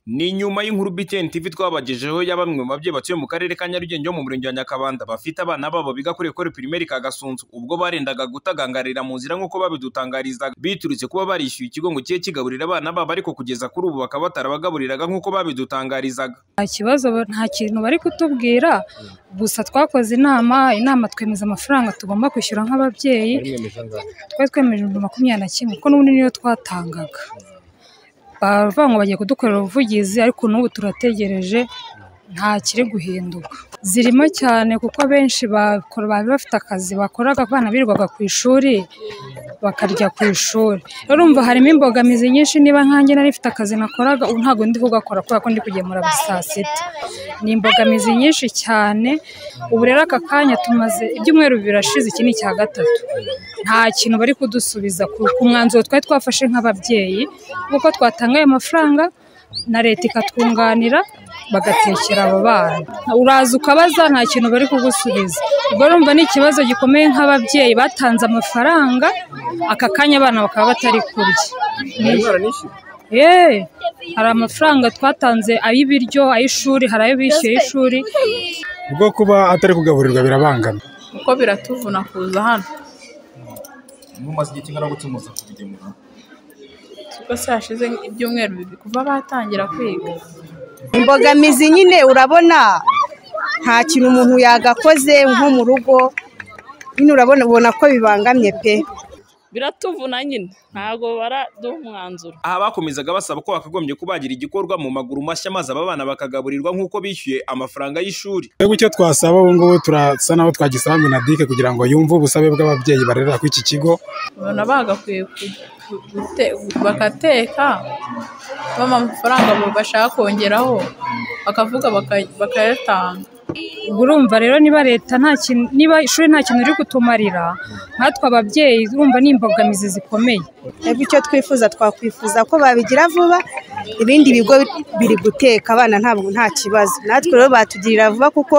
Ni nyuma y'inkuru BTN TV twabagejeho ya bamwe mu babyeyi batuye mu karere ka Nyarugenge ho mu murenge wa Nyakabanda bafite abana babo biga kuri ekole pirimeri ka Gasunzu ubwo barendaga gutagangarira mu nzira nk'uko babidutangarizaga biturutse kuba barishyuye ikigo ngo kiye kigaburira abana babo ariko kugeza kuri ubu bakaba batarabagaburiraga nk'uko babidutangarizaga nta kibazo ba- nta kintu bari kutubwira gusa twakoze inama inama twemeza amafaranga tugomba kwishyura nk'ababyeyi twari twemeje ibihumbi makumyabiri na kimwe kuko n'ubundi niyo twatangaga baravuga ngo bagiye kudukorera ubuvugizi ariko n'ubu turategereje nta kiri guhinduka zirimo cyane kuko abenshi bakora bari bafite akazi bakoraga abana birirwaga ku ishuri bakarya ku ishuri rero urumva harimo imbogamizi nyinshi niba nkanjye nari mfite akazi nakoraga ubu ntabwo ndi kugakora kubera ko ndi kugemura buri saa sita ni imbogamizi nyinshi cyane ubu rero aka kanya tumaze ibyumweru birashize iki ni icya gatatu nta kintu bari kudusubiza ku ku mwanzuro twari twafashe nk'ababyeyi kuko twatangaye amafaranga na leta ikatwunganira bagatekera abo bana uraza ukabaza nta kintu bari kugusubiza ubwo urumva ni ikibazo gikomeye nk'ababyeyi batanze amafaranga aka kanya abana bakaba batari kurya Yeee hari amafaranga twatanze ay'ibiryo ay'ishuri hari ayo bishyuye y'ishuri bwo kuba atari kugaburirwa birabangama kuko biratuvuna kuza hano mumaze igihe kingana gutya muza kubigemura kuko se hashize ibyumweru bibiri kuva batangira kwiga imbogamizi nyine urabona nta kintu umuntu yagakoze nko mu rugo nyine urabona ubona ko bibangamye pe biratuvuna nyine ntabwo baraduha umwanzuro aha bakomezaga basaba ko hakagombye kubagira igikorwa mu maguru mashya maze aba bana bakagaburirwa nk'uko bishyuye amafaranga y'ishuri twebwe icyo twasaba ubu ngubu turasa naho twagisaba minadike kugira ngo yumve ubusabe bw'ababyeyi barerera kuri iki kigo babona bagakwiye ku- ku- gute- bagateka bampa amafaranga bo- bashaka kongeraho bakavuga baka- bakayatanga ubwo urumva rero niba leta nta kintu niba ishuri nta kintu riri kutumarira nkatwe ababyeyi urumva ni imbogamizi zikomeye twebwe icyo twifuza twakwifuza ko babigira vuba ibindi bigo biri guteka abana ntabwo nta kibazo natwe rero batugirira vuba kuko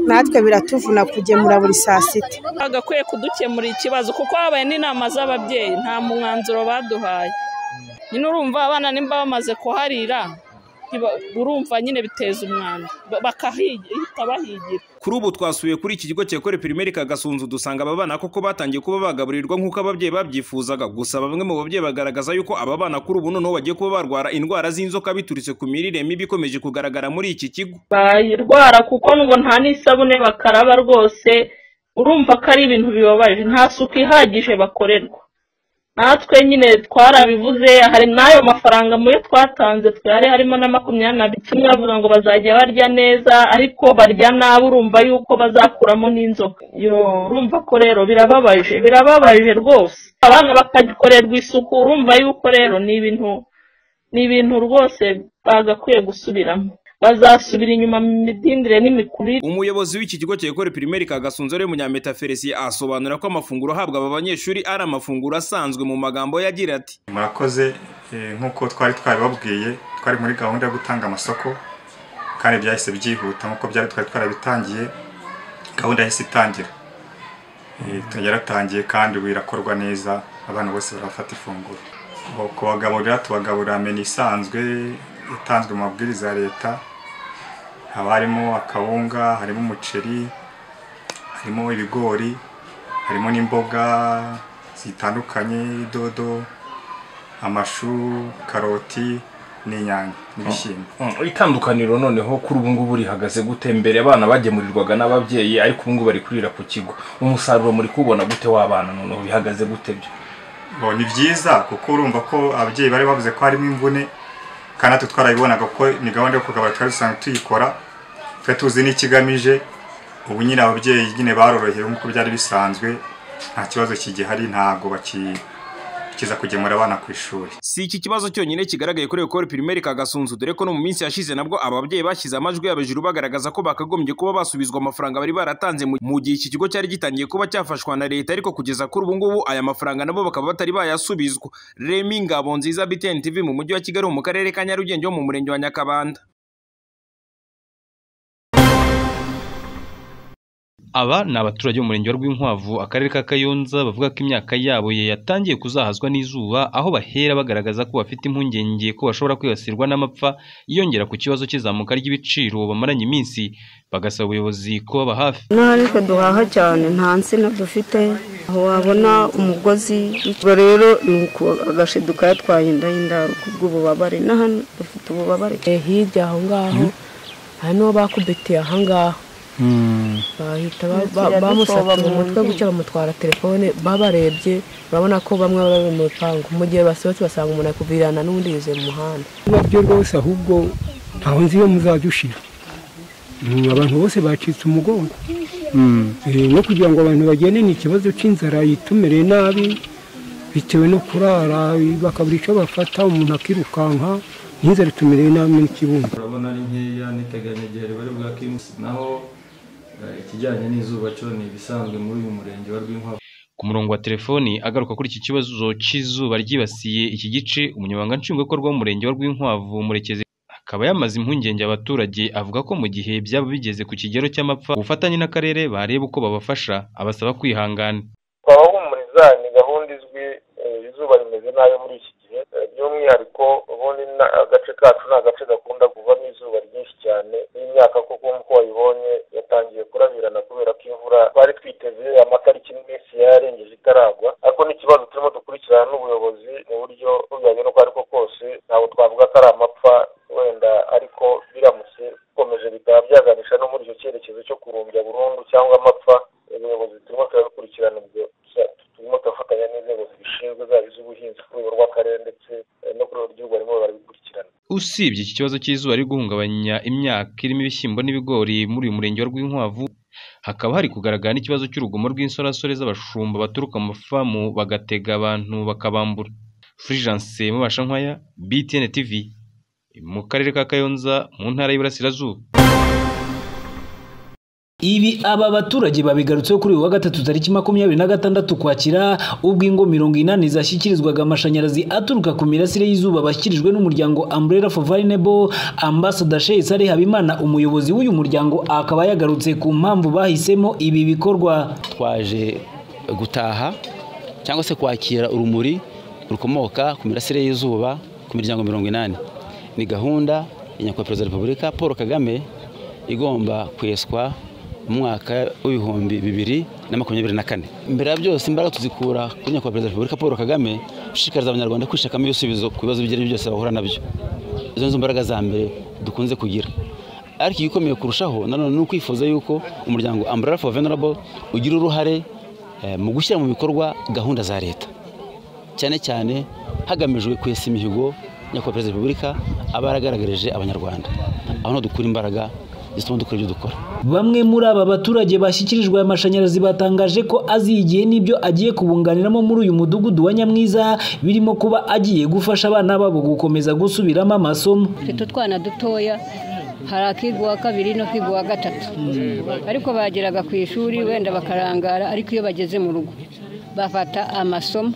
natwe biratuvuna kugemura buri saa sita bagakwiye kudukemurira ikibazo kuko habaye n'inama z'ababyeyi nta mwanzuro baduhaye nyine urumva abana nimba bamaze kuharira ntiba- urumva nyine biteza umwanda Ba- bakahita bahigira kuri ubu twasuye kuri iki kigo cyekore pirimeri ka Gasunzu dusanga aba bana koko batangiye kuba bagaburirwa nk'uko ababyeyi babyifuzaga gusa bamwe mu babyeyi bagaragaza yuko aba bana kuri ubu noneho bagiye kuba barwara indwara z'inzoka biturutse ku mirire mibi ikomeje kugaragara muri iki kigo bayirwara kuko ngo nta n'isabune bakaraba rwose urumva ko ari ibintu bibabaje nta suku ihagije bakorerwa natwe nyine twarabivuze hari n'ayo mafaranga muri twatanze twari harimo na makumyabiri na bicumwe bavuga ngo bazajya barya neza ariko barya nabi urumva yuko bazakuramo n'inzoka yo urumva ko rero birababaje birababaje rwose abana bakagikorerwa isuku urumva yuko rero ni ibintu ni ibintu rwose bagakwiye gusubiramo bazasubira inyuma mu midindire n'imikurire umuyobozi w'iki kigo cyekore pirimeri ka Gasunzu ari Munyametaferisie asobanura ko amafunguro ahabwa aba banyeshuri ari amafunguro asanzwe mu magambo yagira ati murakoze eh, nk'uko twari twabibabwiye twari muri gahunda yo gutanga amasoko kandi byahise byihuta nk'uko byari twari twarabitangiye gahunda yahise itangira Eh, tu- yaratangiye kandi ubu irakorwa neza abana bose barafata ifunguro Ubu kubagaburira tubagaburira meni isanzwe itanzwe mu mabwiriza ya leta haba harimo akawunga harimo umuceri harimo ibigori harimo n'imboga zitandukanye dodo amashu karoti n'inyanya n'ibishyimbo itandukaniro noneho kuri ubu ngubu rihagaze gute mbere abana bagemurirwaga n'ababyeyi ariko ubu ngubu bari kurira ku kigo umusaruro muri kubona gute w'abana noneho bihagaze gute byo Ngo ni byiza kuko urumva ko ababyeyi bari bavuze ko harimo imvune kandi natwe twarabibonaga ko ni gahunda yo kugabura twari dusanzwe tuyikora twari tuzi n'ikigamije ubu nyine ababyeyi nyine barorohewe nk'uko byari bisanzwe nta kibazo kigihari ntabwo baki kiza kugemura abana ku ishuri Si iki kibazo cyonyine kigaragaye kuri ekole pirimeri ka Gasunzu dore ko no mu minsi yashize nabwo ababyeyi bashyize amajwi yabo hejuru bagaragaza ko bakagombye kuba basubizwa amafaranga bari baratanze mu- mu gihe iki kigo cyari gitangiye kuba cyafashwa na leta ariko kugeza kuri ubu ngubu aya mafaranga nabo bakaba batari bayasubizwa Remy Ngabonziza BTN TV mu mujyi wa Kigali mu karere ka Nyarugenge ho mu murenge wa Nyakabanda aba ni abaturage bo mu murenge wa Rwinkwavu akarere ka Kayonza bavuga ko imyaka yabo yatangiye kuzahazwa n'izuba aho bahera bagaragaza ko bafite impungenge ko bashobora kwibasirwa n'amapfa yiyongera ku kibazo cy'izamuka ry'ibiciro bamaranye iminsi bagasaba ubuyobozi kubaba hafi inaha ariko duhaha cyane nta nsina dufite aho wabona umugozi ubwo rero ni uku agashidu kayatwaye inda y'indaro kubw'ububabare na hano dufite ububabare hirya aho ngaho hari n'uwo bakubitiye aha ngaho bahita bamusatira umutwe gutya bamutwara telefone babarebye urabona ko bamwe bari mu rupangu mu gihe basohotse basanga umuntu akuvirana n'undi yuzuye mu muhanda niba byo rwose ahubwo ntaho nzi iyo muzajya ushira abantu bose bacitse umugongo no kugira ngo abantu bagene ni ikibazo cy'inzara yitumereye nabi bitewe no kurara bakabura icyo bafata umuntu akirukanka n'inzara itumereye nabi muri kibumbiro urabona ari nkeya niteganya igihe bari bwakimusi naho eh, ikijyanye n'izuba cyo ni ibisanzwe muri uyu murenge wa rwinkwavu ku murongo wa telefoni agaruka kuri iki kibazo cy'izuba ryibasiye iki gice umunyamabanga nshingwabikorwa w'umurenge wa Rwinkwavu murekezi akaba yamaze impungenge abaturage avuga ko mu gihe byaba bigeze ku kigero cy'amapfa ubufatanye n'akarere bareba uko babafasha abasaba kwihangana twabahumuriza ni gahunda izwi eh, izuba rimeze nabi muri iki gihe Eh, by'umwihariko ubundi na- agace kacu ni agace gakunda kuvamo izuba ryinshi cyane n'imyaka kuko nk'uko wayibonye yatangiye kurabirana kubera ko imvura twari twiteze amatariki n'iminsi yararengeje itaragwa ariko n'ikibazo turimo dukurikirana n'ubuyobozi mu buryo bujyanye n'uko ariko kose ntabwo twavuga ko ari amapfa wenda ariko biramutse bikomeje bikaba byaganisha no muri icyo cyerekezo cyo kurumbya burundu cyangwa amapfa ubuyobozi turimo turabikurikirana ubwo tu- turimo turafatanya n'inzego zibishinzwe zaba iz'ubuhinzi ku rwego rw'akarere ndetse eh, no ku rwego rw'igihugu barimo barabikurikirana usibye iki kibazo cy'izuba riri guhungabanya imyaka irimo ibishyimbo n'ibigori muri uyu murenge wa Rwinkwavu hakaba hari kugaragara n'ikibazo cy'urugomo rw'insorasore z'abashumba baturuka mu mafamu bagatega abantu bakabambura Fulgence Mubashankwaya BTN TV mu karere ka Kayonza mu ntara y'Iburasirazuba Ibi aba baturage babigarutseho kuri uyu wa gatatu tariki makumyabiri na gatandatu Ukwakira ubwo ingo mirongo inani zashyikirizwaga amashanyarazi aturuka ku mirasire y'izuba bashyikirijwe n'umuryango Umbrella for Vulnerable Ambassador Sheikh Saleh Habimana umuyobozi w'uyu muryango akaba yagarutse ku mpamvu bahisemo ibi bikorwa twaje gutaha cyangwa se kwakira urumuri rukomoka ku mirasire y'izuba ku miryango mirongo inani ni gahunda ya nyakubahwa perezida wa repubulika paul kagame igomba kweswa mu mwaka w'ibihumbi bibiri na makumyabiri na kane mbere ya byose imbaraga tuzikura kuri nyakubahwa perezida wa repubulika paul kagame ushishikariza abanyarwanda kwishakamo ibisubizo ku bibazo ibyo ari byo byose bahura nabyo izo nizo mbaraga za mbere dukunze kugira ariko igikomeye kurushaho nanone ni ukwifuza yuko umuryango umbrella for vulnerable ugira uruhare eh, mu gushyira mu bikorwa gahunda za leta cyane cyane hagamijwe kwesa imihigo nyakubahwa perezida wa repubulika aba yaragaragarije abanyarwanda aho niho dukura imbaraga zituma dukora ibyo dukora Bamwe muri aba baturage bashyikirijwe aya mashanyarazi batangaje ko azi igihe n'ibyo agiye kubunganiramo muri uyu mudugudu wa Nyamwiza birimo kuba agiye gufasha abana babo gukomeza gusubiramo amasomo dufite utwana dutoya hari akigwa kabiri no kigwa gatatu ariko bageraga ku ishuri wenda bakarangara ariko iyo bageze mu rugo bafata amasomo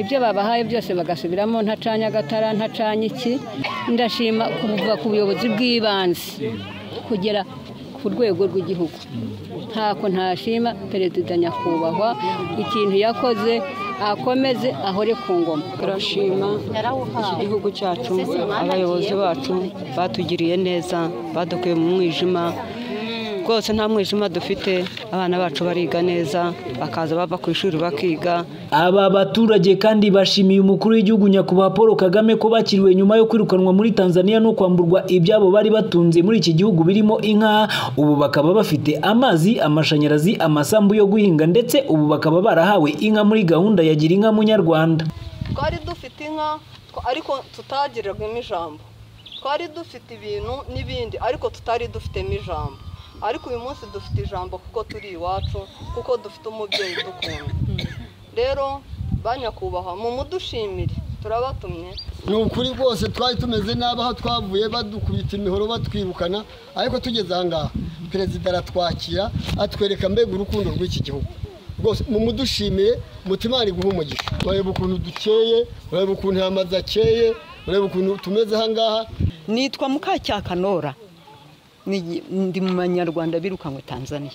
ibyo babahaye byose bagasubiramo ntacanye agatara ntacanye iki ndashima kuva ku buyobozi bw'ibanze kugera ku rwego rw'igihugu ntako ntashima perezida nyakubahwa ikintu yakoze akomeze ahore ku ngoma turashima iki gihugu cyacu abayobozi bacu batugiriye neza badukuye mu mwijima rwose nta mwijima dufite abana bacu bariga neza bakaza bava ku ishuri bakiga Aba baturage kandi bashimiye umukuru w'igihugu nyakubahwa Paul Kagame ko bakiriwe nyuma yo kwirukanwa muri Tanzania no kwamburwa ibyabo bari batunze muri iki gihugu birimo inka ubu bakaba bafite amazi amashanyarazi amasambu yo guhinga ndetse ubu bakaba barahawe inka muri gahunda ya gira inka munyarwanda twari dufite inka twa- ariko tutagirirwamo ijambo twari dufite ibintu n'ibindi ariko tutari dufitemo ijambo ariko uyu munsi dufite ijambo kuko turi iwacu kuko dufite umubyeyi udukunda rero ba nyakubahwa mumudushimire turabatumye ni ukuri rwose twari tumeze nabi aho twavuye badukubita imihoro batwirukana ariko tugeze aha ngaha perezida aratwakira atwereka mbega urukundo rw'iki gihugu rwose mumudushimiye mutima ari guha umugisha ureba ukuntu dukeye ureba ukuntu amazu akeye ureba ukuntu tumeze aha ngaha nitwa mukacyakanora Ni- ndi mu banyarwanda birukanwe tanzania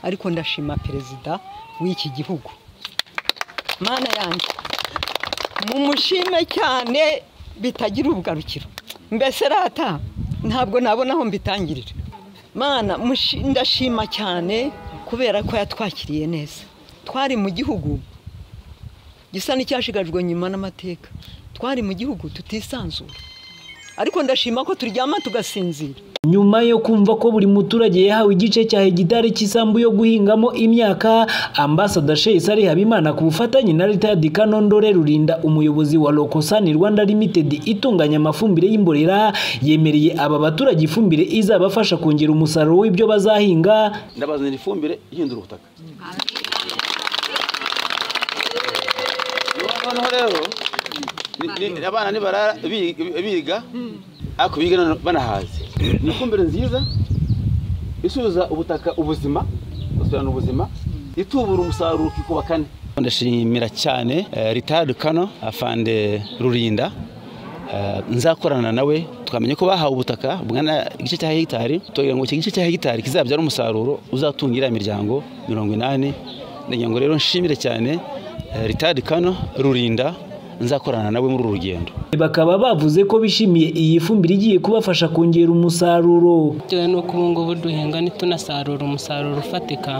ariko ndashima perezida w'iki gihugu mana yanjye mumushime cyane bitagira ubugarukiro mbese rata ntabwo nabona aho mbitangirira mana mushi- ndashima cyane kubera ko yatwakiriye neza twari mu gihugu gisa n'icyashigajwe nyuma n'amateka twari mu gihugu tutisanzura ariko ndashima ko turyama tugasinzira nyuma yo kumva ko buri muturage yahawe igice cya hegitari cy'isambu yo guhingamo imyaka ambasada sheyisari habimana ku bufatanye na leta ya dikanondore rurinda umuyobozi wa lokosani rwanda limited itunganya amafumbire y'imborera yemereye aba baturage ifumbire izabafasha kongera umusaruro w'ibyo bazahinga ndabazanira ifumbire ihindura ubutaka noneho rero ni- ni- abana nibarara bi- biga ariko biga nano- banahaze ni ifumbire nziza isubiza ubutaka ubuzima busubirana ubuzima itubura umusaruro ukikuba kane ndashimira cyane ritari kano afande rurinda Eh, nzakorana nawe twamenye ko bahawe ubutaka bungana igice cya hegitari tugira ngo icyo gice cya hegitari kizabyara umusaruro uzatunga iriya miryango mirongo inani ndagira ngo rero nshimire cyane eh, ritari kano rurinda nzakorana nawe muri uru rugendo bakaba bavuze ko bishimiye iyi fumbire igiye kubafasha kongera umusaruro bitewe n'uko ubu ngubu duhinga ntitunasarura umusaruro ufatika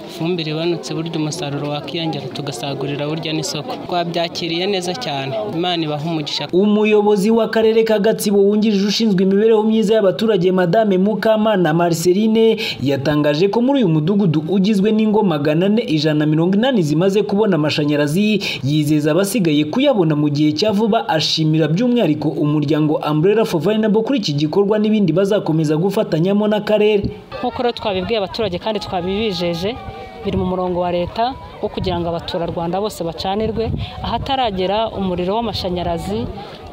ifumbire ibanutse burya umusaruro wakiyongera tugasagurira burya n'isoko twabyakiriye neza cyane imana ibaha umugisha umuyobozi w'akarere ka gatsibo wungirije ushinzwe imibereho myiza y'abaturage madame mukamana marceline yatangaje ko muri uyu mudugudu ugizwe n'ingo magana ane ijana na mirongo inani zimaze kubona amashanyarazi yizeza abasigaye kuyabona mu gihe cya vuba ashimira by'umwihariko umuryango umbrella for vulnerable kuri iki gikorwa n'ibindi bazakomeza gufatanyamo n'akarere nk'uko rero twabibwiye abaturage kandi twabibijeje biri mu murongo wa leta wo kugira ngo abaturarwanda bose bacanirwe ahataragera umuriro w'amashanyarazi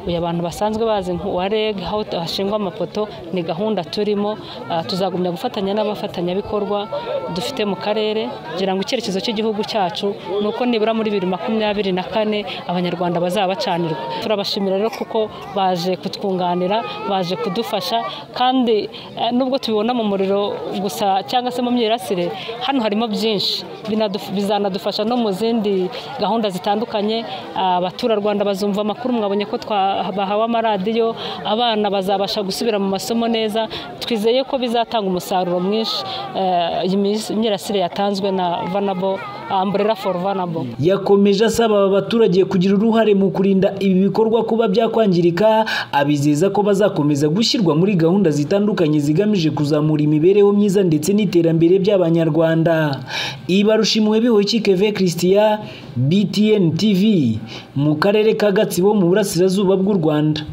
uyu abantu basanzwe bazi nk'uwa reg aho hashingwa amapoto ni gahunda turimo Ah, tuzagumya gufatanya n'abafatanyabikorwa dufite mu karere kugira ngo icyerekezo cy'igihugu cyacu ni uko nibura muri bibiri makumyabiri na kane abanyarwanda bazaba bacanirwa turabashimira rero kuko baje kutwunganira baje kudufasha kandi eh, nubwo tubibona mu muriro gusa cyangwa se mu myirasire hano harimo byinshi Binaduf- bizanadufasha no mu zindi gahunda zitandukanye Ah, abaturarwanda bazumva amakuru mwabonye ko twa- bahawe amaradiyo abana bazabasha gusubira mu masomo neza twizeye ko bizatanga umusaruro mwinshi eh, iyi mis- imyirasire yatanzwe na vanabo umbrella for vanabo yakomeje asaba aba baturage kugira uruhare mu kurinda ibi bikorwa kuba byakwangirika abizeza ko bazakomeza gushyirwa muri gahunda zitandukanye zigamije kuzamura imibereho myiza ndetse n'iterambere by'abanyarwanda ibarushimwe bihoki keve christian btn tv mu karere ka gatsibo mu burasirazuba bw'u rwanda